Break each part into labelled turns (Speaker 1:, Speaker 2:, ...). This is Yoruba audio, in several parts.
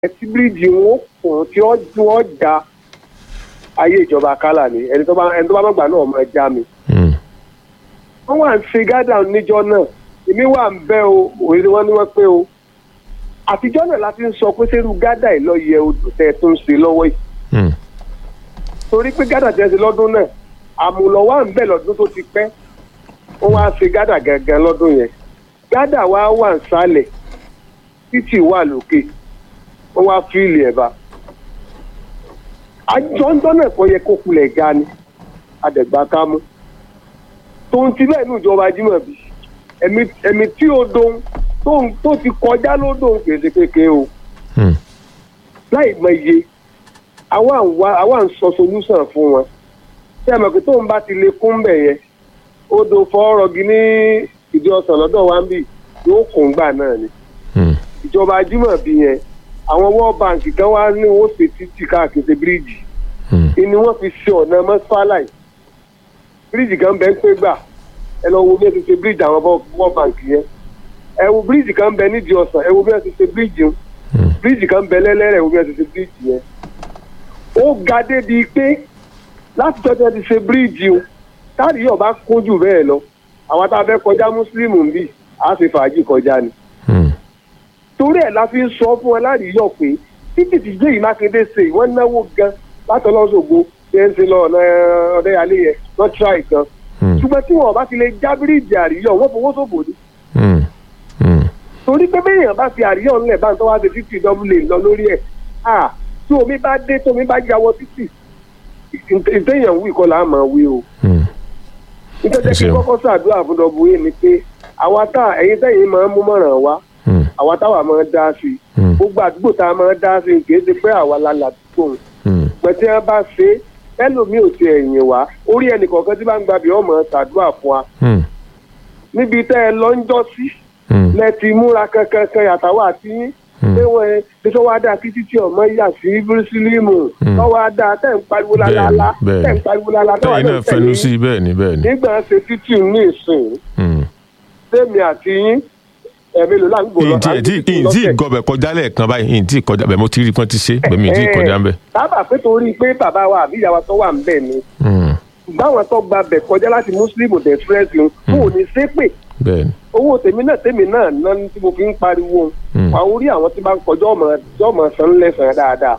Speaker 1: tí bíríìjì wọn kùn tí ó tí wọ́n já ayé ìjọba kálà ni ẹni tó bá ẹni tó bá mọ̀gbà náà máa já mi. wọ́n wà ń ṣe gádà níjọ́ náà èmi wà ń bẹ́ o òye ni wọ́n ní wọ́n pé o àtijọ́ náà la fi ń sọ pé sẹ́rù gádà yìí lọ yẹ odò tẹ́ ẹ tó ń ṣe lọ́wọ́ yìí torí pé gádà tẹ́ ẹ ṣe lọ́dún náà àmùlọ̀ wà ń bẹ̀ lọ́dún tó ti pẹ́ wọ́n wá ṣe gádà gangan lọ́dún yẹn gádà wa wà ń sálẹ̀ títì wà lókè wọ́n wá fíìlì ẹ̀ bá àjọ́ńdọ́ náà kọ́ yẹ kó kulẹ̀ ga ni àdẹ̀gbà ká mú tòun ti bẹ́ẹ̀ ní ìjọba Ajímọ̀bí ẹ̀mí ẹ̀mí tí o dohun tóun tó ti kọjá ló dohun kèsì kékeré o láì mọ iye àwa ń wá àwa ń sọ solúsàn fún wọn ṣé ẹ mọ̀ pé tóun bá ti lè kún bẹ̀ yẹn odò fọ́ọ̀rọ̀gì ní ìdí ọ̀sán lọ́dọ̀ wa ń bì yóò kún gbà náà ni ìjọba Ajímọ̀bí yẹn àwọn world bank kan wá ní wọ́n ṣe títì káàkiri ṣe bíríìjì ni wọ́n fi ṣe ọ̀nà mọ́sálàì bíríìjì kan bẹ́ẹ̀ ń pé gbà ẹ lọ wo bí ẹ ti ṣe bíríìjì àwọn world bank yẹn ẹ wo bíríìjì kan bẹ nídìí ọ̀sán ẹ wo bí ẹ ti ṣe bíríìjì ń bíríìjì kan bẹ lẹ́lẹ́rẹ̀ ẹ wo bí ẹ ti ṣe bíríìjì yẹn ó ga débi pé láti tọ́jú ti ṣe bíríìjì ń táàrí yóò bá kún jù bẹ́ẹ̀ lọ àwọn tá a fẹ́ kọjá mùsùlùmí ń bì á ṣe fàájì kọjá ni torí ẹ̀ la fi ń sọ fún ẹ láàríyọ̀ pé títí tí jẹ́ ìmákédé ṣe wọ́n náwó gan látọlọ́sọ̀gbọ̀ ṣe ń ṣe lọ ọ̀nà ọ̀dẹ́yàlé yẹn wọ́n tíra ìkan ṣùgbọ́n tí wọn bá fi lè já bíríìjì àríyọ̀ wọ́n fowó ṣòfò ni. torí pé béèyàn bá fi àríyọ̀ ńlẹ̀ bá ń tọ́wá ṣe títì dọ́bùlé lọ lórí ẹ̀ tí omi bá dé tí omi bá jáwọ́ títì ìtẹ̀yàn wí kọ́ là á máa wí o. nítorí kí kọ́kọ́ ṣàdúrà fún dọ́bù yìí ni pé àwa tá ẹ̀yin tẹ̀yìn máa ń mú mọ̀ràn wá àwa táwa máa ń dá sí i gbogbo àdúgbò tá a máa ń dá sí i kì í ṣe pé àwa la làdúgbò pẹ̀tẹ́ wọn bá ṣe ẹlòmíì ò ti ẹ̀yìn wá orí ẹnì kọ̀ọ̀kan tí bá ń gbàbí ọmọ ṣàdúrà fún wa níbi tẹ́ ẹ lọ ń jọ́ sí lẹ ti múra kankan kan yàtàwọ̀ àti yín pé wọ́n ẹ bí tó wá dáa kí títí ọmọ yà sí bírísílímù tó wá dáa tẹ̀ ń pariwo lálálá tẹ̀ ń pariwo lálálá tó wà
Speaker 2: tẹ̀yin náà fẹnu sí bẹ́ẹ̀ ni bẹ́ẹ̀ ni.
Speaker 1: nígbà ṣe títì ní ìsìn sẹ́mi àti yín ẹ̀mí ló láǹgbò lọ.
Speaker 2: ìntì ìntì ìgọbẹ kọjá lẹ́ẹ̀kan báyìí ìntì kọjá bẹ́ẹ̀ mo ti rí pọn ti ṣe bẹ́ẹ̀ mi ìntì kọjá ń bẹ.
Speaker 1: sábà pé torí pé bàbá wa àbí ìyá wa tó wà ń bẹ̀ ni báwọn tó gba bẹ̀ kọjá láti muslim dẹ̀ fúrẹ́sì ń kó o ní ṣépè owó tèmi náà tèmi náà ná tí mo fi ń pariwo àwọn orí àwọn tí bá ń kọjá ọmọ ọmọ san lẹ́sàn dáadáa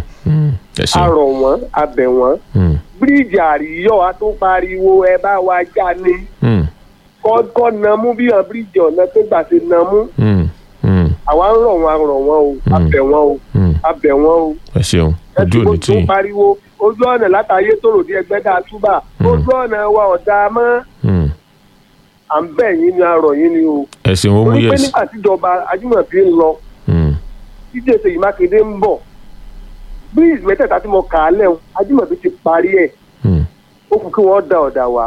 Speaker 1: arọ̀ wọ́n abẹ̀ wọ́n bíríìjì àríyọ̀ a tó pariwo ẹ bá wa já ní kọ́ nàmú bí wọn bíríìjì ọ̀nà tó gbà ṣe nàmú. àwa ń rọ̀ wọn a rọ̀ wọn o a bẹ̀ wọn o a bẹ̀ wọn o.
Speaker 2: ẹ ṣeun ojú òní tí.
Speaker 1: ẹ ti pariwo ojú ọ̀nà látàyé tó ròdì ẹgbẹ́ dáa túbà ojú ọ̀nà wa ọ̀dà mọ́. à ń bẹ̀ yín ni a rọ̀ yín ni o.
Speaker 2: ẹ ṣeun ó mú yẹsì.
Speaker 1: torí pé nígbà tíjọba Ajímọ̀bí ń lọ tíjẹ́ Ṣèyí Mákindé ń bọ̀ bíríìjì mẹ́tẹ̀ẹ̀ta tí mo kà á lẹ́hùn Ajímọ̀bí ti parí ẹ̀ ó kù kí wọ́n da ọ̀dà wa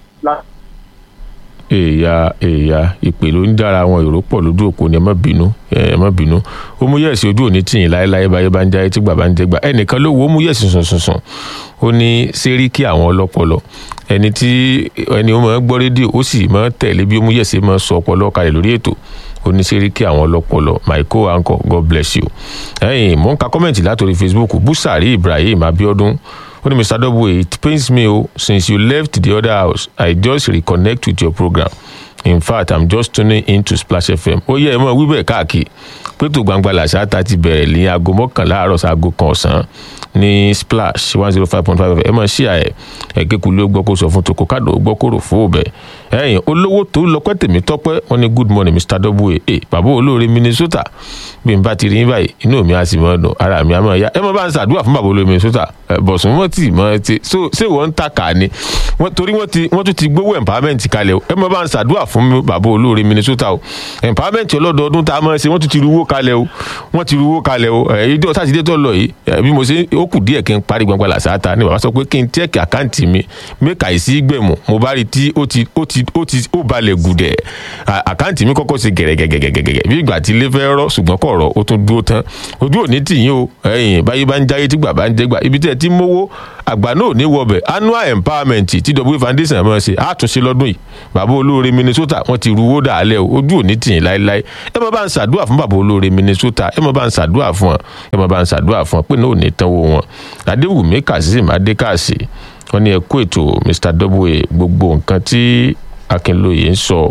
Speaker 2: èèyà èèyà ìpè ló ń dára àwọn èrò pọ̀ lójú òpó ni ẹ má bínú ẹ má bínú ó mú yẹ̀sì ojú òní tìyìn láéláé báyé bá ń jáde tí gbà bá ń jẹ gbà ẹnìkan ló wo ó mú yẹ̀sì sùnsùnsùn ó ní sẹ́ríkì àwọn ọlọ́pọlọ ẹni tí ẹni ó máa ń gbọ́ rédíò ó sì máa ń tẹ̀lé bí ó mú yẹ̀sì máa ń sọ ọpọlọ kalẹ̀ lórí ètò ó ní sẹ́ríkì àwọn ọlọ́pọlọ michael anko god bless you ẹ̀yìn mò ń ka kọ́mẹ̀ntì látòrí facebook busari ibrahim abiodun ó ní mr double it pains me o since you left the other house i just reconnect with your program in fact i'm just tuning in to splash fm ó yẹ ẹ mọ wíbẹ̀ káàkiri pétò gbangba làṣà ta ti bẹ̀rẹ̀ ní aago mọ́kànlá àárọ̀ sáago kan ọ̀sán ní splash one zero five point five ẹ mọ̀ sí àyẹ̀ ẹ̀kẹ́kulé ó gbọ́ kó sọ fún toko káàdó ó gbọ́ kó rò fún òbẹ̀ ẹ̀yìn olówó tó lọ́pẹ́ tèmi tọ́pẹ́ wọn ní good morning mr double a bàbá olóore minnesota bí n bá ti rí yín báyìí inú mi á sì mọ́ ọ̀dọ̀ ara mi á mọ́ ẹ̀yà ẹ mọ́ bá ń ṣàdúrà fún bàbá olóore minnesota bọ̀sùn mọ́ tì mọ́ ti so ṣé wọ́n ń ta kà ni torí wọ́n ti wọ́n tún ti gbówó empowerment kalẹ̀ o ẹ mọ́ bá ń ṣàdúrà fún bàbá olóore minnesota o empowerment ọlọ́dọọdún tá a mọ̀ ṣe wọ́n tún ti ruwó kalẹ̀ o wọ́n ti ruwó kalẹ̀ o ìjọ sátidé tó lọ yìí bí mo ṣe ó kù díẹ̀ kí n parí gbangba làṣáta ni bàbá sọ pé kí n tẹ́ẹ̀kì àkáǹtì mi mẹ́ka ìsí gbẹ̀mù mo bá rí tí ó ti ó ti ti ó ti ó balẹ̀ gùdẹ̀ À- àkáǹtì mi kọ́kọ́ ṣe gẹ̀rẹ́gẹ̀gẹ̀gẹ̀gẹ̀ bí ìgbà tí ilé fẹ́ rọ́ ṣùgbọ́n kọ̀ rọ̀ ó tún dúró tán ojú òní tìyín o ẹ̀yìn báyé bá ń jáyé tí gbà bá ń jẹ́ gbà ibi tí ẹ ti mówó àgbà náà ò ní wọbẹ̀ annual empowerment tí w foundation máa ṣe àtúnṣe lọ́dún yìí bàbá olóore minnesota wọ́n ti ruwó dàálẹ̀ o ojú òní tìyín láéláé ẹ máa bá ń ṣàdúrà fún bàbá olóore minnesota ẹ máa bá ń ṣàdúrà fún wọn ẹ máa bá ń ṣàdúrà fún wọn pé náà ò ní tánwó wọn adéwùmí kazeem adékàsí wọn ní ẹ kó ètò mr w gbogbo nǹkan tí akínlóye ń sọ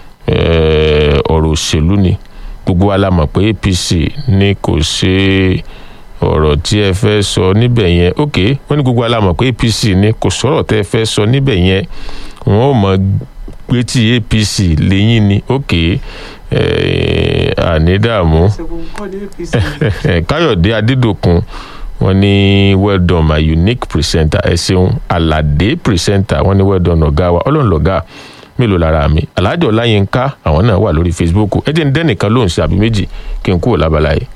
Speaker 2: eh, ọ̀rọ̀ òṣèlú ni gbogbo wa la mọ̀ pé apc ní kò ṣe ọ̀rọ̀ tí ẹ fẹ́ sọ níbẹ̀ yẹn ok wọ́n ní gbogbo wa la mọ̀ pé apc ní kò sọ̀rọ̀ tẹ́ ẹ fẹ́ sọ níbẹ̀ yẹn wọ́n ò mọ̀ pé tí apc lẹ́yìn ni ok eh, àní dààmú káyọ̀dé adédọ̀kun wọ́n ní well done my unique presenter ẹ ṣeun aládé presenter wọ́n ní well done ọ̀gá wa ọlọ́run lọ́gá mélòó lára mi alájọ ọláyínká àwọn náà wà lórí facebook ẹ jẹ́ ń dẹ́nìkan lóhùn sí àbí méjì kí n kúrò lábala yìí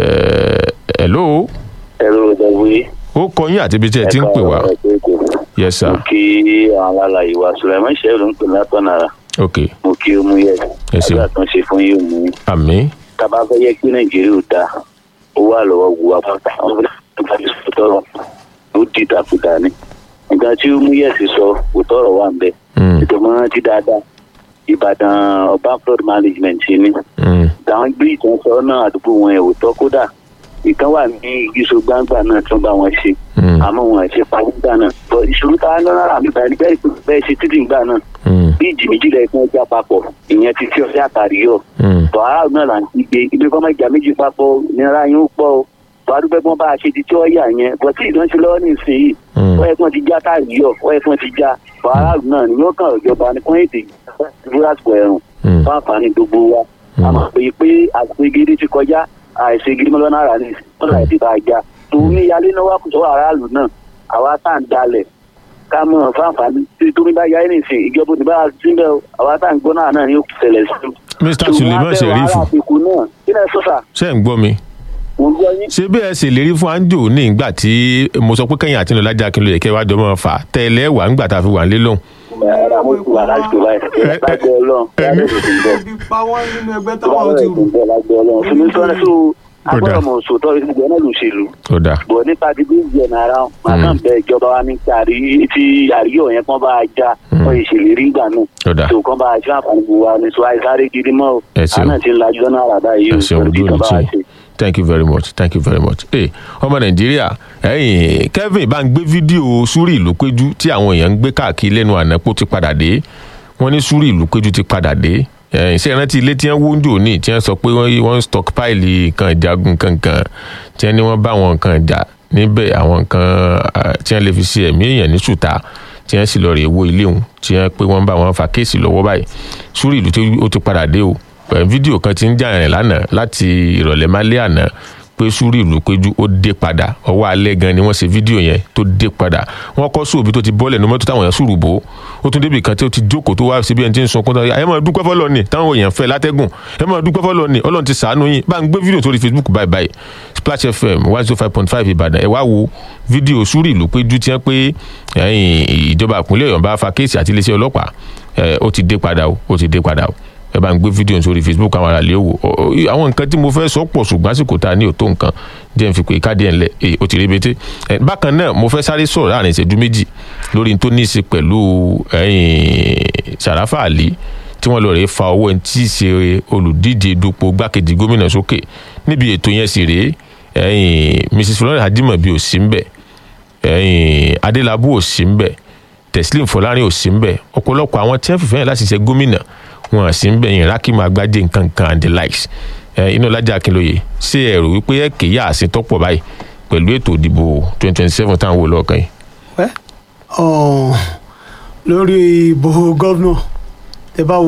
Speaker 2: ẹ̀ hello
Speaker 3: ẹ̀rọ ìdàgbé.
Speaker 2: ó kọ yín àti ibi tí ẹ ti ń pè wá yes sir
Speaker 3: mo kí àwọn alàyè wa sùlẹ̀mọ́ ìṣẹ́lú ń pè látọ̀nàrà
Speaker 2: ok
Speaker 3: mo kí ó mú yẹ
Speaker 2: Ẹ ṣeun.
Speaker 3: àgbà tó ń ṣe fún yóò mú
Speaker 2: àmì
Speaker 3: tábà fẹ́ yẹ kí nàìjíríà ò dáa ó wà lọ́wọ́ wu apáta wọn fẹ́ bá mi sọ tọrọ ó di ìdàkudà ni nǹkan tí ó mú yẹ sí sọ kò tọrọ wà ń bẹ
Speaker 2: Mm.
Speaker 3: ètò mọ́ ti dáadáa ìbàdàn ọba flood management ni
Speaker 2: Mm.
Speaker 3: táwọn gbé ìtàn sọ náà àdúgbò wọn ẹ̀ ò tọ́ kódà ìkan wà ní ìgbésò gbangba náà tí wọ́n bá wọn ṣe
Speaker 2: Mm.
Speaker 3: àmọ́ wọn ṣe parí gbà náà bọ́ ìṣòro tá a ń lọ́nà àmì báyìí bẹ́ẹ̀ bẹ́ẹ̀ ṣe títì gbà náà
Speaker 2: Mm.
Speaker 3: bí ìjì méjì lẹ́yìn fún ọjà papọ̀ ìyẹn ti fi ọ̀sẹ̀ àtàrí yọ
Speaker 2: Mm.
Speaker 3: bọ̀ aráàlú náà là ń kígbe ibi kọ́ máa jà méjì papọ̀ nira yín ó pọ̀ o bọ̀ adúgbò ẹ̀gbọ́n bá a ṣe ti tí ó yà yẹn bọ̀ tí ìdánṣe lọ́wọ́ nísìnyí
Speaker 2: Mm.
Speaker 3: wọ́n yẹ kí wọ́n ti já táàrí yọ wọ́n yẹ kí wọ́n ti já bọ̀ aráàlú náà ni yóò kàn ìjọba ní kún èdè ìfúrásìkò ẹ̀rùn
Speaker 2: Mm.
Speaker 3: fún àǹfààní gbogbo wa
Speaker 2: Mm.
Speaker 3: àmọ́ pé pé àgbè gidi ti kọjá àìsè gidi mọ́lá náírà ní wọ́n láì ti bá a já tòun ní yálé náà wà kùsọ aráàlú náà àwa tá à ń dalẹ̀ ká mọ̀ fún àǹfààní tí tómi bá yáyé nìsín ìjọba òní bá a sí bẹ́ẹ̀ o àwa tá à ń gbọ́ náà náà ní ó ṣẹlẹ̀ sí i.
Speaker 2: mr suleiman sherifu
Speaker 3: àfikún náà kí lẹ sọ́sà
Speaker 2: ṣe ń gbọ́ mi
Speaker 3: mo ń gbọ́ yín.
Speaker 2: ṣé bí ẹ ṣèlérí fún anjo ní ìgbà tí mo sọ pé kẹ́yìn àti ìnàlájà akínlóye kẹ́ wá jọ mọ́ fà tẹ́lẹ̀ wà ńgbà tá a fi wà nílé lóhùn.
Speaker 3: ẹ̀rọ mo ti wà láti tó báyìí láti ọlọ́run
Speaker 2: Ẹ̀mí.
Speaker 3: láti tó bọ̀
Speaker 4: ibi pa wọ́n nínú ẹgbẹ́ táwọn ti rù.
Speaker 3: láti ọlọ́run fún mi sọ́nà tó
Speaker 2: Ó dáa.
Speaker 3: agbọ́dọ̀ mọ̀ sòtọ́ ìgbẹ́ náà ló ṣèlú.
Speaker 2: ó dáa
Speaker 3: bọ̀ nípa ti bí ìjẹ náírà máa kàn bẹ ìjọba wa ní tàrí tí àríyọ̀ yẹn kàn bá a já wọ́n ìṣèlérí ìgbà náà
Speaker 2: ó dáa
Speaker 3: tó kàn bá a ṣe àǹfààní gbogbo wa ní sọ àìsáré gidi mọ́ o
Speaker 2: Ẹ ṣeun.
Speaker 3: àná ti ń lajú náà àràdá yìí
Speaker 2: ẹ
Speaker 3: o
Speaker 2: ṣeun
Speaker 3: pẹ̀lú
Speaker 2: ojú
Speaker 3: ìjọba
Speaker 2: òní
Speaker 3: wa
Speaker 2: tí
Speaker 3: ṣe.
Speaker 2: thank you very much thank you very much. ẹ ọmọ nàìjíríà ẹyìn kevin bá ń gbé fídíò súrì ìlú péjú tí àwọn èèyàn ń gbé káàkiri lẹ́nu àná pé ó ti padà dé wọ́n ní súrì ìlú péjú ti padà dé ẹ̀yìn ṣe ìrántí ilé tí wọ́n wó ń jò ní tí wọ́n sọ pé wọ́n wọ́n ń stockpile nǹkan ìjagun kankan tí wọ́n ní wọ́n bá àwọn nǹkan ìjà níbẹ̀ àwọn nǹkan ah, tí wọ́n lè fi ṣe ẹ̀mí èèyàn ní ṣùtá tí wọ́n sì lọ rè wo ilé òun tí wọ́n pé wọ́n bá wọn fa kéèsì lọ́wọ́ báyìí súrì ìlú tí ó ti padà dé o pẹ̀lú fídíò kan ti ń jà rìn lánàá láti ìrọ̀lẹ́ málé àná pé súrì ìlú péjú ó dé padà ọwọ́ alẹ́ gan ni wọ́n ṣe fídíò yẹn tó dé padà wọ́n kọ́ sóòbí tó ti bọ́lẹ̀ ní mọ́tò táwọn èèyàn sùrù bò ó ó tún débi kan tí ó ti jókòó tó wá síbi ẹni tí ń sunkún tó ẹ máa dúpẹ́ fọ́lọ́ ni táwọn èèyàn fẹ́ látẹ́gùn ẹ máa dúpẹ́ fọ́lọ́ ni ọlọ́run ti sàánú yín bá ń gbé fídíò sórí facebook báyìí báyìí splash fm one zero five point five ìbàdàn ẹ wá wo fídíò súrì ìlú péjú tí wọ́n pé ẹ̀yìn ìjọba ìpínlẹ̀ ọ̀yọ́ bá fa kéèsì àti iléeṣẹ́ ọlọ́pàá ẹ, ó ti dé padà o ó ti dé padà o ẹ bá ń gbé fídíò sórí facebook àwọn aráàlú wò Ọ- ọ- àwọn nǹkan tí mo fẹ́ sọ pọ̀ ṣùgbọ́n àsìkò tá a ní òtó nǹkan jẹ́ n fi pé káàdì ẹ̀ ńlẹ̀ èyí ó ti rébété ẹ, bákan náà mo fẹ́ sáré sọ̀rọ̀ láàrin ìṣẹ́jú méjì lórí n tó ní í ṣe pẹ̀lú ẹ̀yìn sàràfà àlì tí wọ́n lọ rèé fa owó ẹni tí í ṣe olùdíje dupò gbákejì gómìnà sókè níbi ètò yẹn sì rèé ẹ̀yìn mrs florence adimobi ò sí ń bẹ̀ ẹ̀yìn adélábù ò sí ń bẹ̀ teslim fọlárin ò sí ń bẹ̀ ọ̀pọ̀lọpọ̀ àwọn tí wọ́n fìfẹ́ yẹn láti ṣe gómìnà wọn à sí ń bẹ̀ yẹn rákìmọ̀ agbájé nǹkan kan and the likes ẹ̀ inú ọlájà akínlóye ṣé ẹ rò wípé ẹ kéye àṣẹ tọ́pọ̀ báyìí pẹ̀lú ètò ìdìbò twenty twenty seven táwọn wò lọ́ọ̀kan yìí.
Speaker 4: Wẹ́, ọ̀, lórí ìbò gọ́vnọ̀ tẹ bá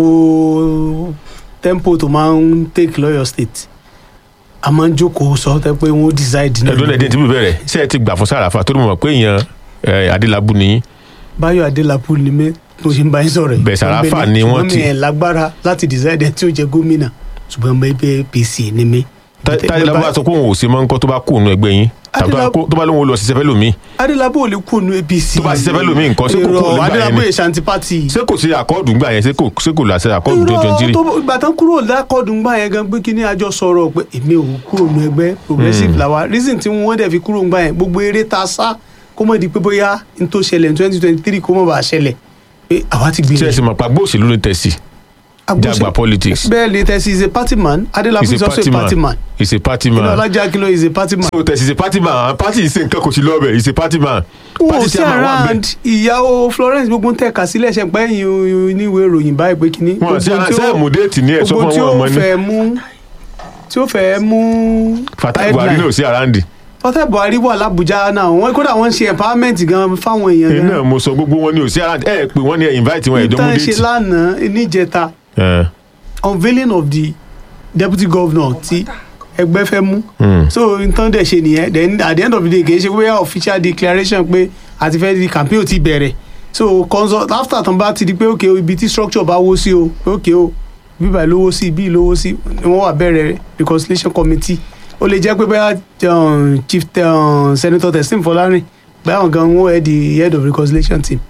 Speaker 4: wo tempo tó máa ń take lọ́yọ̀ state a máa ń jókòó sọ tẹ pé wọ́n decide
Speaker 2: ẹ̀dùn ẹ̀dín tí bí bẹ̀rẹ̀ ṣé ẹ ti gbà fún sàràfà tó ní mọ̀ pé èèyàn ẹ̀, adélábù ni yín
Speaker 4: báyọ̀ adélápù ni mí mo ṣe ń bá yín sọ̀rọ̀ yìí.
Speaker 2: Bẹ̀ Sàràfà
Speaker 4: Ṣùgbọ́n
Speaker 2: ni
Speaker 4: mi-
Speaker 2: wọ́n
Speaker 4: ṣùgbọ́n
Speaker 2: ti-
Speaker 4: mi ẹ̀ lágbára láti decide ẹ̀ tí ó jẹ gómìnà ṣùgbọ́n mo ẹgbẹ́ apc ni mí
Speaker 2: táyé bá sọ pé òun ò ṣe máa ń kọ́ tó bá kú òun ẹgbẹ́ yín tàbí tó bá kó- tó bá lóun ò lọ ṣiṣẹ́ fẹ́ lómi
Speaker 4: adélábù ò lè kú ònú apc
Speaker 2: Tó bá ṣiṣẹ́ fẹ́ lómi nǹkan, ṣé kò kúrò
Speaker 4: Èrò
Speaker 2: nígbà yẹn
Speaker 4: adélábù
Speaker 2: ni?
Speaker 4: èṣàntì pátì
Speaker 2: ṣé kò sí àkọọ́dù ńgbà yẹn ṣé kò ṣé kò láṣẹ àkọọ́dù twenty twenty three
Speaker 4: tó ìgbà tán kúrò lákọọdún gbà yẹn gan pé kí ni àjọ sọ̀rọ̀ pé èmi ò kúrò nù ẹgbẹ́ progressive làwa reason tí wọ́n dẹ̀ fi kúrò gbà yẹn gbogbo eré ta sá kó mọ̀ di pé bóyá n tó ṣẹlẹ̀ ní twenty twenty three kó mọ̀ bá ṣẹlẹ̀ pé àwa ti
Speaker 2: ṣé ẹ
Speaker 4: gbìyànjú.
Speaker 2: sì mọ̀ pa gbóòṣèlú ní tẹ̀sí jàgbá politics
Speaker 4: bẹ́ẹ̀ ni tẹ̀sí is a party man adélábù
Speaker 2: is
Speaker 4: is
Speaker 2: a
Speaker 4: also
Speaker 2: party
Speaker 4: a party man
Speaker 2: man is a party
Speaker 4: inú
Speaker 2: man
Speaker 4: ọlájà kìlọ̀ is a party man.
Speaker 2: so tẹ̀sí is a party man party ṣe nǹkan kò sí lọ́ọ̀bẹ̀ is a party man
Speaker 4: wọn ò
Speaker 2: party
Speaker 4: sí
Speaker 2: chairman wà
Speaker 4: around
Speaker 2: bẹ́ẹ̀
Speaker 4: ìyàwó florence gbogbo ń tẹ̀ka sílẹ̀ ṣe pé ẹ̀yìn oníwèé ìròyìn báyìí pé kínní.
Speaker 2: wọn sí
Speaker 4: gbogbo tí ó-
Speaker 2: sẹ́ẹ̀mù déètì ní ẹ̀ sọ
Speaker 4: gbogbo
Speaker 2: fún
Speaker 4: tí
Speaker 2: wọn
Speaker 4: ó
Speaker 2: ọmọ ní
Speaker 4: fẹ́ mú tí ó fẹ́ mú
Speaker 2: Fatai Buhari náà sí àràǹdì
Speaker 4: Fatai Buhari wà l'Abuja náà wọn kódà wọn ń ṣe empowerment gan fáwọn èèyàn
Speaker 2: èyí náà
Speaker 4: gan
Speaker 2: mo sọ gbogbo wọn ní òsì àràǹdì ẹ pé wọn ní ẹ invite wọn ẹjọ mú
Speaker 4: ìtàn ṣe
Speaker 2: déètì
Speaker 4: lánàá níjẹta
Speaker 2: ẹ
Speaker 4: unveiling of the deputy governor tí ẹgbẹ́ fẹ́ mú
Speaker 2: Hmm.
Speaker 4: so nǹkan dẹ̀ ṣe nìyẹn then at the end of the day kì í ṣe pé official declaration pé àti fẹ́ di campaign ò ti bẹ̀rẹ̀ so consult after tán bá ti di pé ok o, ibi tí structure bá wó sí o ok o bíbá lówó sí bí lówó sí ni wọ́n wà bẹ̀rẹ̀ reconciliation committee ó lè jẹ́ pé bóyá um, chief um, senator testim fọlárin bóyá àwọn gan wọ́n head the head of reconciliation team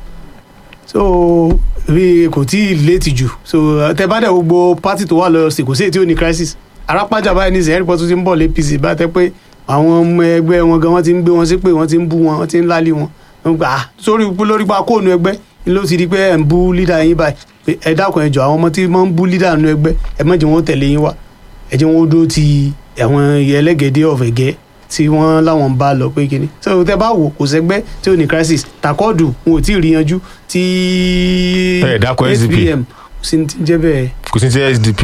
Speaker 4: so bí kò tí ì létí jù so tẹ bá dẹ̀ gbogbo party tó wà lọ́yọ̀ sí kò sí èyí tí ó ní crisis arápájà báyìí ní ìsìn ẹ̀rí pọ̀ tó ti ń bọ̀ lé apc bá tẹ́ pé àwọn ọmọ ẹgbẹ́ wọn gan wọ́n ti ń gbé wọn sí pé wọ́n ti ń bú wọn wọ́n ti ń lálé wọn wọ́n gbà á sórí lórí pa kóònù ẹgbẹ́ ni ló ti di pé ẹ̀ ń bú lídà yín báyìí pé ẹ dákun ẹ jọ àwọn ọmọ tí wọ́n ń bú lídà nínú ẹgbẹ́ ẹ má jẹ́ wọn tẹ̀lé yín wá ẹ jẹ́ wọn ó dúró ti àwọn ẹlẹ́gẹ̀dẹ́ ọ̀fẹ̀gẹ́ tí wọ́n láwọn ń bá lọ pé kíni so tẹ bá wò kò sẹ́gbẹ́ tí ò ní crisis takọ́ọ̀dù wọn ò tí ì rí yanjú tí
Speaker 2: Ẹ dákọ̀ SDP.
Speaker 4: SPM kò sí ní ti jẹ́ bẹ́ẹ̀.
Speaker 2: kò sí ní ti sdp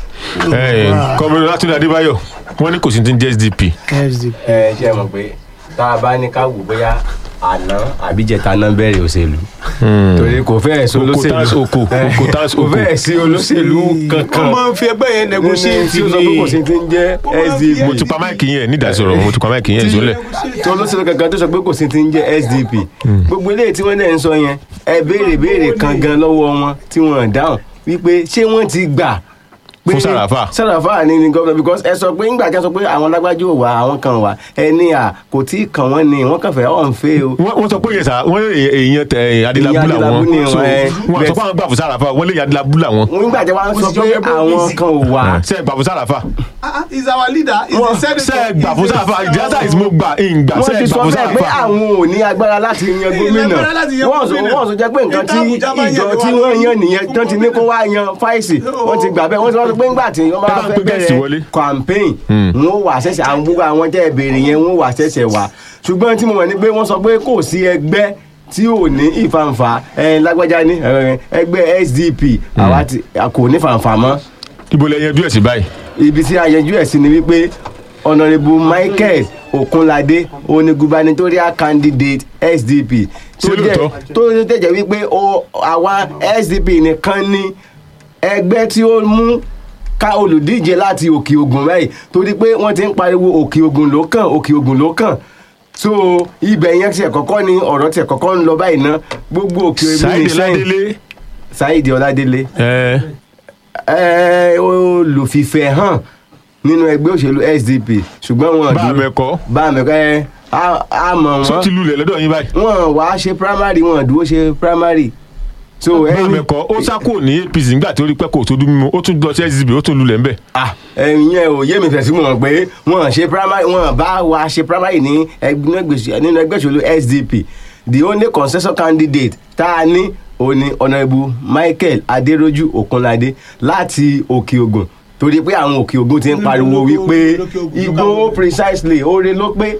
Speaker 2: kọmọdé látúndé adébáyọ̀ wọn ní kò sí ní ti sdp
Speaker 4: SDP.
Speaker 5: ẹ ṣe mọ̀ pé tá a bá ní ká wò bóyá àná àbíjẹta náà bẹ̀rẹ̀ òṣèlú torí kò fẹ́ẹ̀ sí
Speaker 2: Oko
Speaker 5: olóṣèlú
Speaker 2: tas oko, oko tas
Speaker 5: kò
Speaker 2: oko.
Speaker 5: fẹ́ẹ̀ sí olóṣèlú kankan
Speaker 4: wọ́n máa ń fi ẹgbẹ́ yẹn negotiate
Speaker 5: tí ó sọ pé kò sí ti ń jẹ́ SDP
Speaker 2: mo ti pa máìkì yẹn ní ìdásọ̀rọ̀ mo ti pa máìkì yẹn sólẹ̀
Speaker 5: tí olóṣèlú kankan tó sọ pé kò sí ti ń jẹ́ SDP gbogbo eléyìí tí wọ́n dẹ̀ ń sọ yẹn ẹ béèrè béèrè kan gan lọ́wọ́ wọn tí wọ́n dáhùn wípé ṣé wọ́n ti gbà pé-
Speaker 2: Fún Sàràfà.
Speaker 5: Sàràfà ni ni gómìnà because ẹ sọ pé ńgbà tí a sọ pé àwọn lágbájú ò wá àwọn kan wà ẹ ní à kò tí ì kàn wọ́n ni wọ́n kàn fẹ́ ọ̀n fẹ́ o
Speaker 2: wọ́n wọ́n sọ pé yẹn sà wọ́n lè èèyàn tẹ èèyàn adélábù
Speaker 5: Èèyàn
Speaker 2: làwọn
Speaker 5: Adélábù ni
Speaker 2: so
Speaker 5: wọ́n, ẹ,
Speaker 2: wọ́n sọ
Speaker 5: bẹ́ẹ̀-
Speaker 2: pé àwọn gbà fún sàràfà wọ́n lè yàn adélábù làwọn
Speaker 5: nígbà tí wọ́n sọ pé àwọn kan ò wá
Speaker 2: ṣe gbà fún sàràfà
Speaker 4: Ah, ah, he's our leader he's
Speaker 5: Wọ́n-
Speaker 4: the senator
Speaker 2: ṣe gbà fún
Speaker 4: He's the
Speaker 2: sàràfà
Speaker 4: senator.
Speaker 2: ìdíyàtà ìsìnkú gbà ìgbà
Speaker 5: wọ́n
Speaker 2: ṣe
Speaker 5: ti
Speaker 2: gbà
Speaker 5: sọ
Speaker 2: fún
Speaker 5: bẹ́ẹ̀ pé
Speaker 2: sàràfà
Speaker 5: àwọn ò ní agbára láti yan gómìnà
Speaker 4: lágbára láti yan
Speaker 5: wọ́n sọ
Speaker 4: gómìnà.
Speaker 5: wọ́n sọ jẹ́ pé nǹkan tí
Speaker 4: Ìta Àbújá bá
Speaker 5: ìjọ
Speaker 4: yàn
Speaker 5: tí
Speaker 4: ló wà
Speaker 5: wọ́n
Speaker 4: lórí.
Speaker 5: yan nìyẹn tán ti ní kó wá yan fáìsì wọ́n ti gbà bẹ́ẹ̀ wọ́n ti wọ́n sọ pé ńgbà tí wọ́n bá
Speaker 2: Ẹ bá ń
Speaker 5: fẹ́
Speaker 2: pé guest wọlé.
Speaker 5: bẹ̀rẹ̀ campaign wọ́n wà ṣẹ̀ṣẹ̀ àwọn gbogbo àwọn tẹ́ ẹ béèrè yẹn wọ́n wà ṣẹ̀ṣẹ̀ wà ṣùgbọ́n tí mo mọ̀ ní pé wọ́n sọ pé kò sí ẹgbẹ́ tí ò ní ìfàǹfà ẹ lágbájá ní ẹ, ẹgbẹ́ SDP àwa ti a kò ní fàǹfà mọ́
Speaker 2: ibo lẹ yanjú ẹ̀ sí báyìí
Speaker 5: ibi tí a yanjú ẹ̀ sí ni wípé honourable michael okunlade òní gubernatorial candidate sdp tó
Speaker 2: Ṣé
Speaker 5: jẹ́
Speaker 2: lóòótọ́?
Speaker 5: tó tẹ̀jẹ̀ wípé ó àwa sdp nìkan ní ẹgbẹ́ tí ó mú ká olùdíje láti òkè ògùn báyìí torí pé wọ́n ti ń pariwo òkè ògùn ló kàn òkè ògùn ló kàn so ibẹ̀ yẹn tiẹ̀ kọ́kọ́ ni ọ̀rọ̀ tiẹ̀ kọ́kọ́ ń lọ báyìí ná gbogbo òkè ògùn
Speaker 2: sáyidé
Speaker 5: ní sẹ́yìn
Speaker 2: ládélé
Speaker 5: saheed ọládélé
Speaker 2: ẹ
Speaker 5: ẹ olùfìfẹ́ hàn nínú ẹgbẹ́ òṣèlú sdp ṣùgbọ́n wọn
Speaker 2: bá a
Speaker 5: dúró
Speaker 2: mẹ́kọ́
Speaker 5: bá a mẹ́kọ́ ẹ á- á mọ̀
Speaker 2: sọ ti
Speaker 5: wọ́n
Speaker 2: lulẹ̀ lọ́dọ̀ yín báyìí
Speaker 5: wọn wá ṣe primary wọn dúró ṣe primary so
Speaker 2: bá a
Speaker 5: ẹni
Speaker 2: mẹ́kọ́ ó sá kúrò ní apc nígbà tí ó rí pẹ́ kò tó dún mímu ó tún lọ sí sdp ó tún lulẹ̀ ńbẹ̀
Speaker 5: ah ẹ̀yin yẹn ò yé mi fẹ̀ sí mọ̀ pé wọn ṣe primary wọn bá wa ṣe primary ní ẹgbẹ́ òṣèlú- nínú ẹgbẹ́ òṣèlú sdp the only consensus candidate tá a ní òní honourable michael adéròjú okunlade láti òkè ògùn torí pé àwọn òkè ògùn ti ń pariwo wípé igbó precisely oore ló pé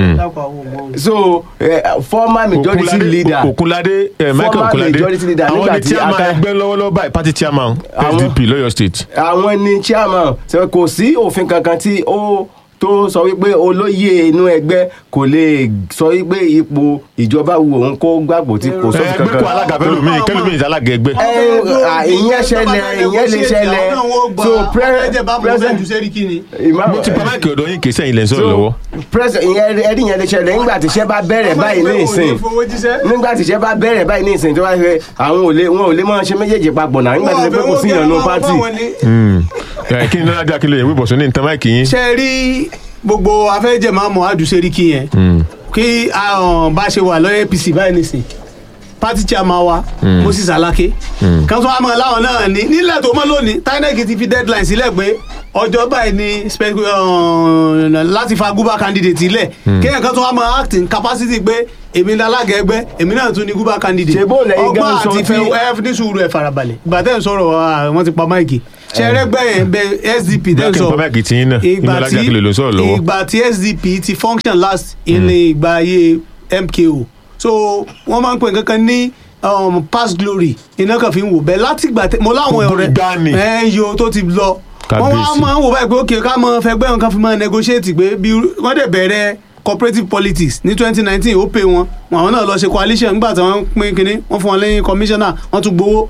Speaker 5: so uh, former majority
Speaker 2: Okunlade-
Speaker 5: leader
Speaker 2: Okunlade ẹ Michael
Speaker 5: Former
Speaker 2: Okunlade
Speaker 5: majority leader
Speaker 2: àwọn
Speaker 5: nígbà
Speaker 2: ni
Speaker 5: tí
Speaker 2: chairman
Speaker 5: Aka-
Speaker 2: ẹgbẹ́ lọ́wọ́lọ́wọ́ báyìí party chairman
Speaker 5: Àwọn-
Speaker 2: sdp lọ́yọ̀ state
Speaker 5: àwọn ni chairman ṣe kò sí òfin kankan tí ó tó sọ wípé olóyè inú ẹgbẹ́ kò lè sọ wípé ipò ìjọba wu òun kó gbàgbó tí kò sófin
Speaker 2: ẹgbẹ́ kó
Speaker 5: kankan
Speaker 2: alága fẹ́ lómi kẹ́lómi ìsálága ẹgbẹ́.
Speaker 5: ẹ à, ìyẹn ṣẹlẹ̀ ìyẹn lè ṣẹlẹ̀ so
Speaker 4: ẹjẹ bá mo fẹ́ ju
Speaker 5: president
Speaker 4: sẹ́ríkì ni.
Speaker 2: mo ti pa máìkì ọ̀dọ̀ yín kì í sẹ́yìn lẹ́ ń sọ̀rọ̀
Speaker 5: so
Speaker 2: lọ́wọ́.
Speaker 5: president ìyẹn ẹni yẹn lè ṣẹlẹ̀ nígbà tí iṣẹ́ bá bẹ̀rẹ̀ báyìí ní ìsìn nígbà tí iṣẹ́ bá bẹ̀rẹ̀ báyìí ní ìsìn tó bá fẹ́ àwọn ò lè wọn ò lè máa ṣe méjèèjì papọ̀ náà nígbà tí ṣe pé kò sí ìyànnú pátì.
Speaker 2: Hmm. Ẹ, kí ni lọ́la jà kí ló yẹ wíbọ̀ sọ ní nǹkan máìkì yín.
Speaker 4: ṣe rí gbogbo afẹ́jẹ̀ máa mọ̀ adu sẹ́ríkì yẹn
Speaker 2: Hmm.
Speaker 4: kí ah, bá ṣe wà lọ́yẹ̀ apc báyìí nìsín party chairman wa moses alake kan tó wà mọ́ láwọn náà ní nílẹ̀ tó mọ́ lónìí tinec ti fi deadline sílẹ̀ pé ọjọ́ báyìí ni spe- uh, láti fa guba candidate ilẹ̀ kéèyàn kan tó wà mọ́ acting capacity pé èmi ní alága ẹgbẹ́ èmi náà tún ní guba candidate
Speaker 5: Ṣé bó lẹ́yìn gan
Speaker 4: ọgbọ́n
Speaker 5: sọ
Speaker 4: àti
Speaker 5: tí-
Speaker 4: fẹ́ ẹ ní sùúrù ẹ farabalẹ̀ ìgbà tẹ́ ń sọ̀rọ̀ ah, wọ́n ti pa máìkì ṣẹ́rẹ́gbẹ́ yẹn bẹ sdp tẹ́
Speaker 2: Bẹ́ẹ̀
Speaker 4: ń
Speaker 2: kí n
Speaker 4: sọ
Speaker 2: pa máìkì tí yín náà
Speaker 4: ìgbà
Speaker 2: Ìnú Ọlájà
Speaker 4: tí
Speaker 2: Akínlóye ló ń sọ̀rọ̀ lọ́wọ́.
Speaker 4: ìgbà tí sdp ti function last ilé ìgbà ayé mko so wọ́n máa ń pè kankan ní um, past glory iná kan fi ń wò bẹ́ẹ̀ láti ìgbà tẹ mo láwọn
Speaker 2: Gbogbo
Speaker 4: ọ̀rẹ́
Speaker 2: ìgbàanì.
Speaker 4: ẹ̀ ń yo tó ti lọ wọ́n wá
Speaker 2: Kábíyèsí.
Speaker 4: máa ń wò báyìí pé ókè ká mọ fẹgbẹ́ wọn kan fi máa negotiate pé bí wọ́n dẹ̀ bẹ̀rẹ̀ cooperative politics ní twenty nineteen ó pè wọn àwọn náà lọ ṣe coalition nígbà tí wọ́n pín kínní wọ́n fún wọn lẹ́yìn commissioner wọ́n tún gbowó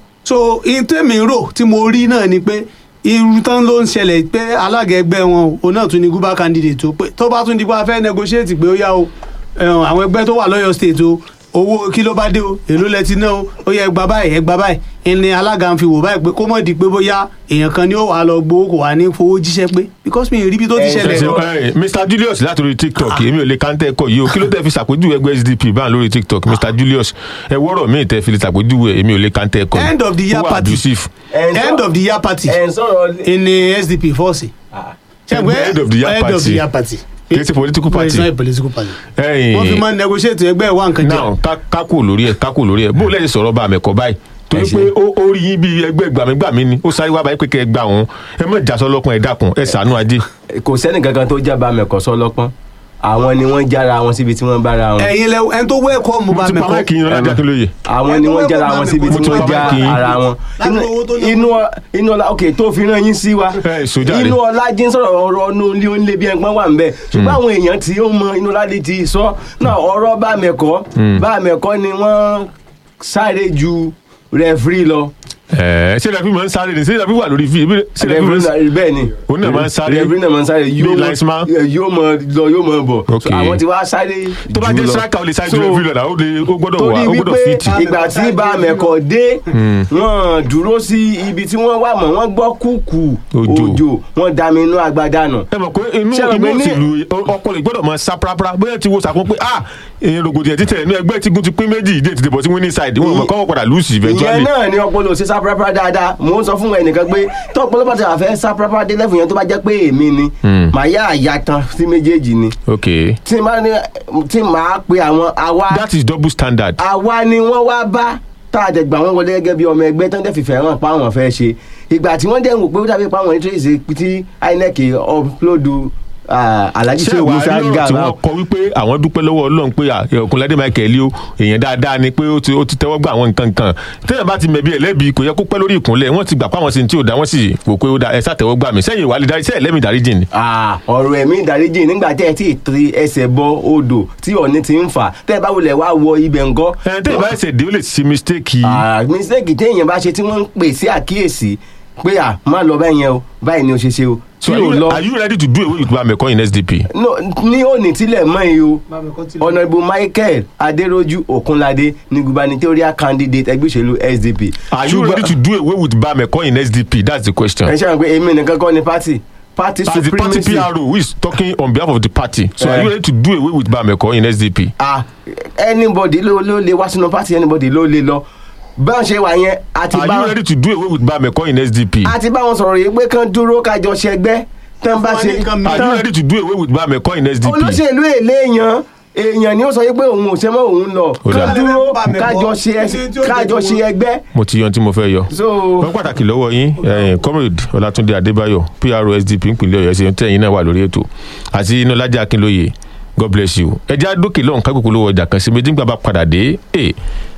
Speaker 4: so in tèmi rò tí mo rí náà ni pé irú tán ló ń ṣẹlẹ̀ pé alága ẹgbẹ́ wọn o òun náà tún ní guba candidate o pé tó bá tún di pé a fẹ́ negotiate pé ó yá o ẹ̀hún, àwọn ẹgbẹ́ tó wà lọ́yọ̀ state o owó kí ló bá dé o èló lẹ ti ná o ó yẹ ẹgbà báyìí ẹgbà báyìí ẹni alága ń fi wò báyìí pé kó mọ̀ di pé bóyá èèyàn kan ni ó wà á lọ gbowó kò wá ní fowó jíṣẹ́ pé because mi ò rí ibi tó ti
Speaker 5: Ẹ,
Speaker 4: ṣẹlẹ̀
Speaker 2: Ṣe-
Speaker 4: lọ.
Speaker 2: ẹ, Mr Julius láti orí TikTok èmi ò lè kántẹ́ ẹ̀kọ́ yìí o kí ló tẹ́ fi ṣàpèjúwe ẹgbẹ́ SDP báà lórí TikTok Mr Julius ẹ wọ́rọ̀ míì tẹ́ fi lè ṣàpèjúwe èmi ò lè kántẹ́ ẹ̀kọ́ yìí.
Speaker 4: End of the year
Speaker 2: Ó wà
Speaker 4: party.
Speaker 2: abusive.
Speaker 5: Ẹ ń sọ-
Speaker 4: end of the year party
Speaker 5: ẹ ń sọ̀rọ̀
Speaker 4: ní sdp fọ́ọ̀sì. ṣe pé
Speaker 2: End of the year
Speaker 4: end of
Speaker 2: party.
Speaker 4: the year party.
Speaker 2: Kì í ṣe political
Speaker 4: But it's
Speaker 2: party.
Speaker 4: not a political party.
Speaker 2: Ẹ̀yin-
Speaker 4: wọ́n fi máa ń negotiate ẹgbẹ́ ìwà nǹkan jẹ́.
Speaker 2: now ká- kákò lórí ẹ kákò lórí ẹ bó lẹ́yìn sọ̀rọ̀ bá mẹ́kọ̀ báyìí torí
Speaker 5: Ẹ ṣé.
Speaker 2: pé ó ó rí yín bí ẹgbẹ́ gbàmígbàmí ni ó sáré wá báyìí pé kẹ́ ẹ gbà òun ẹ mọ̀ ìjà sọlọ́pọ̀ ẹ dákun ẹ ṣàánú ajé.
Speaker 5: kò sẹ́ni kankan tó jábà mẹ́kọ̀ sọ́lọ́pọ́n àwọn ni wọ́n jára wọn síbi tí wọ́n bára wọn
Speaker 4: ẹ̀yin lẹ ẹni tó wẹ́ẹ̀kọ́ mo
Speaker 2: mo
Speaker 4: bá
Speaker 2: ti pa
Speaker 4: mẹ́kọ́.
Speaker 2: máìkì yín lọ́jà kí ló yẹ.
Speaker 5: àwọn ni wọ́n jára wọn síbi
Speaker 2: Mo
Speaker 5: tí
Speaker 2: ti
Speaker 5: wọ́n
Speaker 2: pa
Speaker 5: já
Speaker 2: máìkì yín.
Speaker 5: ara wọn
Speaker 4: Láti owó tó ná.
Speaker 5: inú inú ọlá ok tó fi rán yín sí wa
Speaker 2: Ẹ, sójà rè.
Speaker 5: inú ọlá jí ń sọ̀rọ̀ ọ̀rọ̀ ọ̀nù ilé onílé bí ẹgbọ́n wà ń bẹ̀ ṣùgbọ́n àwọn èèyàn tí ó mọ inú ọlá lè ti sọ náà ọ̀rọ̀ bá mẹ́kọ́ bá mẹ́kọ́ ni wọ́n sáré ju rẹfúrí lọ
Speaker 2: ẹ ṣé ìdàbí máa ń sáré ni ṣé ìdàbí wà lórí fi ṣé ìdàbí
Speaker 5: rẹfúrí
Speaker 2: máa ń
Speaker 5: náà bẹ́ẹ̀ ni
Speaker 2: Òun náà máa ń sáré.
Speaker 5: rẹfúrí náà máa ń sáré yóò
Speaker 2: Bí
Speaker 5: mọ-
Speaker 2: linesman.
Speaker 5: yóò mọ lọ yóò mọ bọ̀
Speaker 2: Ok.
Speaker 5: So, àwọn tí wàá sáré
Speaker 2: tó bá
Speaker 5: jù
Speaker 2: jẹ́
Speaker 5: lọ.
Speaker 2: striker ó lè sáré
Speaker 5: So,
Speaker 2: ju every lọ́la ó lè ó gbọ́dọ̀ wà
Speaker 5: torí
Speaker 2: ó gbọ́dọ̀
Speaker 5: wípé
Speaker 2: fit.
Speaker 5: ìgbà tí bá mẹ́kọ̀ dé wọ́n dúró sí ibi tí wọ́n wà mọ́ wọ́n gbọ́ kúkú
Speaker 2: Òjò.
Speaker 5: òjò wọ́n dami inú agbádá nù.
Speaker 2: ẹ mọ̀ pé inú
Speaker 5: Ṣé o
Speaker 2: inú
Speaker 5: gbé ní-
Speaker 2: òṣèlú ọkọ lè gbọ́dọ̀ máa sá parapara bóyá ti wo sàkún pé ah èyàn rògbòdìyàn títẹ̀ inú ẹgbẹ́ tígun ti pín méjì ìdí ètùtù bọ̀ sí winning side wọn mọ̀ kọ́wọ́ padà lùsì
Speaker 5: ìyẹn
Speaker 2: eventually.
Speaker 5: náà ni ọpọlọ ṣe sáprápá dáadáa mò ń sọ fún ẹnìkan pé tó ọpọlọ bá ti wà fẹ́ sáprápá dé lẹ́fù yẹn tó bá jẹ́ pé èmi ni màá yá àyà tán sí méjèèjì ni
Speaker 2: ok
Speaker 5: tí màá ní tí màá pe àwọn àwa
Speaker 2: that is double standard.
Speaker 5: àwa ni wọ́n wá bá tá a dẹ̀ gbà wọ́n wọlé gẹ́gẹ́ bí ọmọ ẹgbẹ́ tó ń dẹ̀ fìfẹ́ hàn pa àwọn fẹ́ ṣe ìgbà tí wọ́n dẹ̀ ń wò pé ó dàbí pa àwọn nítorí ìṣe tí inec upload ah, alhaji
Speaker 2: ṣé
Speaker 5: shehu
Speaker 2: ìwà
Speaker 5: musa
Speaker 2: rí ọ̀rọ̀ tí
Speaker 5: gaba
Speaker 2: wọ́n kọ wípé àwọn dúpẹ́ lọ́wọ́ ọlọ́run pé ọkùnrin michael o èèyàn dáadáa ni pé ó ti ó ti tẹ́wọ́ gbà àwọn nǹkan kan téèyàn bá ti mẹ̀bi ẹ̀ lẹ́bi kò yẹ kó pẹ́ lórí ìkúnlẹ̀ wọ́n ti gbà pé àwọn sì ń tí ò dá wọ́n sì wò pé ó dá ẹ sàtẹ́wọ́ gbà mí sẹ́yìn ìwà lè darí sẹ́yìn lẹ́mìí darí jìn ni.
Speaker 5: Ah, ọ̀rọ̀ ẹ̀mí ìdáríjì nígbà tẹ́ ẹ ti ti ẹsẹ̀ bọ odò tí ọ̀ní ti ń fà tẹ́ ẹ bá wulẹ̀ wá wọ ibẹ̀ ńkọ́.
Speaker 2: ẹ téèyàn bá ẹsẹ̀ dé ó lè ṣe mistake yìí.
Speaker 5: Ah, mistake téèyàn bá ṣe tí wọ́n ń pè sí àkíyèsí pé à má lọ báyìí yẹn o báyìí ni o ṣe ṣe o tí
Speaker 2: so are
Speaker 5: o
Speaker 2: you,
Speaker 5: lọ
Speaker 2: are you ready to do away with bameko in sdp.
Speaker 5: No, ní òní tílẹ̀ mọ́ yìí o ọ̀nàbù michael adéròjú òkunládé ní gubernatorial candidate ẹgbẹ́ òṣèlú sdp.
Speaker 2: are you ready to do away with bameko in sdp that's the question.
Speaker 5: ẹ ṣe àwọn pé èmi nìkan kọ́ ni party party
Speaker 2: as the party
Speaker 5: supremacy.
Speaker 2: pro who is talking on behalf of the party so
Speaker 5: Eh.
Speaker 2: are you ready to do away with bameko in sdp.
Speaker 5: ah anybody ló ló lè wá sínú party anybody ló lè lọ bá ń ṣe wà yẹn àti
Speaker 2: are
Speaker 5: bá
Speaker 2: you ready to do away with bameko in sdp.
Speaker 5: àti bá wọn sọ̀rọ̀ yìí pé kán dúró kájọ ṣẹgbẹ́ tán bá ṣe
Speaker 4: Fún wa ní nǹkan
Speaker 2: are you ready to do away with bameko in sdp.
Speaker 5: olóṣèlú èlé èèyàn èèyàn ni ó sọ yìí pé òun ò ṣe mọ́ òun lọ
Speaker 2: Ó dáa.
Speaker 5: kán dúró
Speaker 4: Bá mi bọ́.
Speaker 5: kájọ ṣe
Speaker 4: Ní tí ó jẹ́
Speaker 5: kájọ
Speaker 4: kí
Speaker 5: ṣe
Speaker 4: wọ́n-
Speaker 5: ẹgbẹ́
Speaker 2: mo ti yan tí mo fẹ́ yọ.
Speaker 5: so
Speaker 2: wọ́n pàtàkì lọ́wọ́ yín eh, comrade ọlátúndé adébáyọ̀ pro sdp ìpínlẹ̀ ọ̀yọ́ ṣe ń tẹ̀yìn náà wà lórí ètò àti inúlájà akínlóye god bless you. ẹja dókè lọ́hùn kágbèkú lówó ọjà kan sí méjì nígbà bá padà dé eh,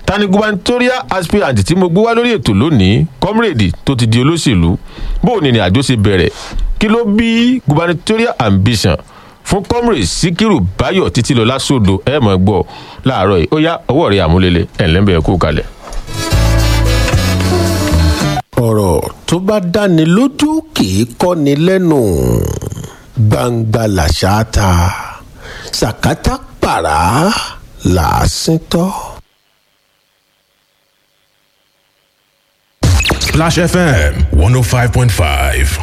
Speaker 2: tani gubernatorial aspirant tí mo gbé wá lórí ètò lónìí comrade tó ti di olóṣèlú bóun ni àjò ṣe bẹ̀rẹ̀ kí ló bí gubernatorial ambition fún comrade sikiru bayo títí lọ lásòdo ẹ mọ̀ gbọ́ láàárọ̀ yìí ó yá ọwọ́ rẹ̀ àmúlélẹ̀ ẹ̀ ńlẹ́bẹ̀ẹ́ kú kalẹ̀.
Speaker 6: ọ̀rọ̀ tó bá dáni lójú kì í kọ́ni lẹ́nu gbangba làṣà ta sàkátà pàrà làásìn tọ́.
Speaker 7: Splash FM 105.5.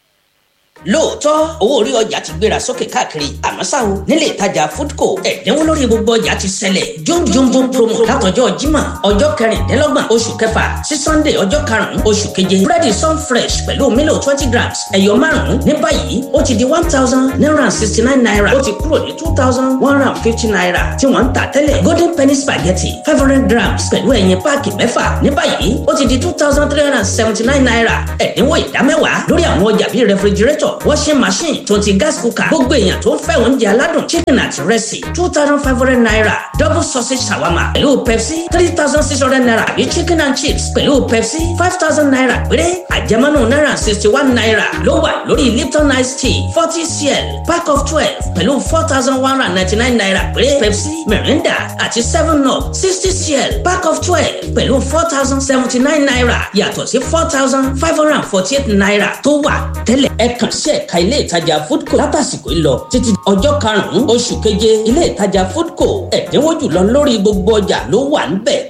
Speaker 8: lóòótọ́ owó orí ọjà ti gbéra sókè káàkiri àmọ́ ṣá o nílé ìtajà foodco ẹ̀dínwó lórí gbogbo ọjà ti ṣẹlẹ̀ jomjombo promo látọjọ́ jímọ̀ ọjọ́ kẹrìndínlọ́gbọ̀n oṣù kẹfà sí sunday ọjọ́ karùn-ún oṣù keje búrẹ́dì sun fresh pẹ̀lú mílò twenty grams ẹ̀yọ márùn-ún ní báyìí ó ti di one thousand nine and sixty nine naira ó ti kúrò ní two thousand one hundred and fifty naira tí wọ́n ń tà tẹ́lẹ̀ golden penny spaghetti five hundred grams pẹ̀lú ẹ̀yìn páàkì mẹ́fà ní báyìí ó ti di two thousand three hundred and seventy nine naira ẹ̀dínwó ìdámẹ́wàá lórí àwọn ọjà bíi refrigerator washing machine tó ti gas cooker gbogbo èèyàn tó ń fẹ́ oúnjẹ aládùn chicken àti rẹ́sì two thousand five hundred naira double sausage shawarma pẹ̀lú pepsi three thousand six hundred naira àbí chicken and chips pẹ̀lú pepsi five thousand naira péré àjẹmọ́nù náírà sixty one naira ló wà lórí lipton ice tea forty cl pack of twelve pẹ̀lú four thousand one hundred ninety nine naira péré pepsi mirinda àti seven up sixty cl pack of twelve pẹ̀lú four thousand seventy nine naira yàtọ̀ sí four thousand five hundred and forty eight naira tó wà tẹ́lẹ̀ ẹ kàn sí ẹ̀ka ilé ìtajà foodco látàsìkò ìlọ títí ọjọ́ karùn-ún oṣù keje ilé ìtajà foodco ẹ̀dínwó jùlọ lórí gbogbo ọjà ló wà níbẹ̀.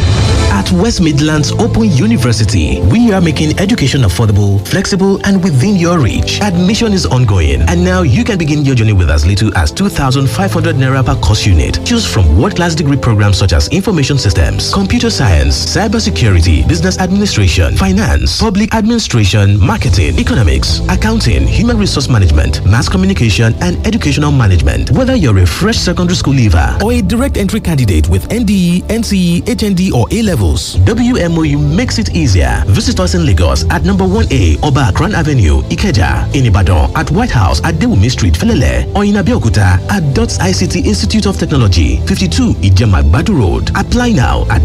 Speaker 9: At West Midlands Open University, we are making education affordable, flexible, and within your reach. Admission is ongoing, and now you can begin your journey with as little as 2,500 naira per course unit. Choose from world-class degree programs such as information systems, computer science, cybersecurity, business administration, finance, public administration, marketing, economics, accounting, human resource management, mass communication, and educational management. Whether you're a fresh secondary school leaver or a direct entry candidate with NDE, NCE, HND, or A levels, WMOU makes it easier. Visit us in Lagos at number 1A Oba Akran Avenue, Ikeja, in Ibadan, at White House at Dewumi Street, Felele, or in Abeokuta at DOTS ICT Institute of Technology, 52 Ijemagbadu Road. Apply now at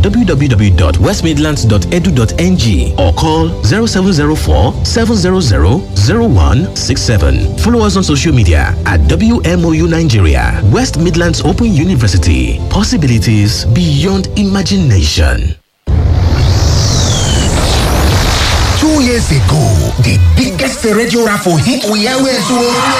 Speaker 9: www.westmidlands.edu.ng or call 0704 700 0167. Follow us on social media at WMOU Nigeria, West Midlands Open University. Possibilities beyond imagination.
Speaker 10: Two years ago, the biggest radio raffle hit we always won.